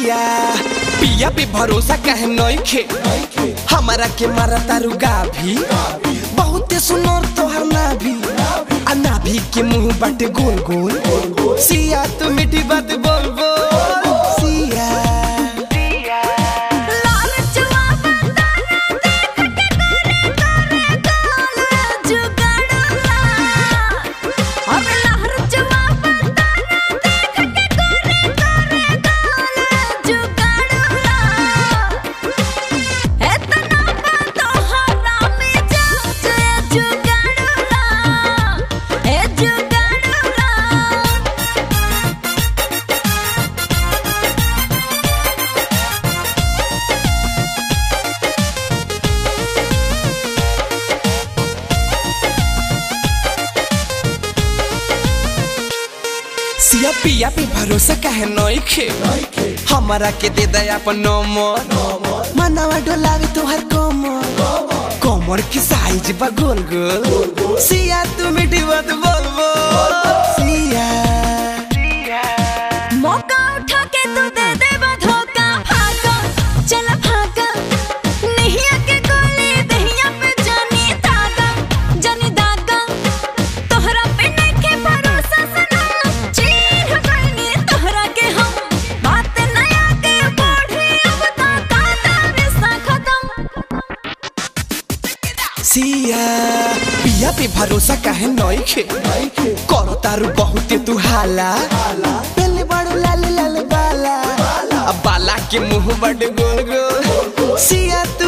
सिया पिया पे भरोसा कहे नइखे हमारा के मारा तारू गाभी बहुते सुनर तोहर नाभी आ नाभी के मुंह बाटे गोल गोल सिया तू मीठी बात बोल बोल सिया लालचवा बताना देख के गोरे गोरे गाल जुगड़ला अबे लहरचवा बताना देख के गोरे गोरे गाल जुगड़ला एतना बातो हरामी जाचे जुगड़ला ए जुगड़ला सिया पिया पे भरोसा काहे नइखे हमारा के दे दे अपन नंबर मनवा डोलावे तोहर कमर कमर की साइज बा गोल गोल सिया तू मीठी बात बोल बोल सिया मौका उठा के तू दे दे धोखा भागा चल भागा नहीं आके गोली दहिया पे जानी दागा जानी दागा तोहरा पे नइखे भरोसा सना चीर गइनी तोहरा के हम बात नया के बढ़ी अब ता काटा रिश्ता खत्म सिया पिया पे भरोसा काहे नइखे करो तारू बहुते तू हाला पहले बड़ो लाल लाल बाला अब बाला के मुंह बड़ गोल गोल सिया तू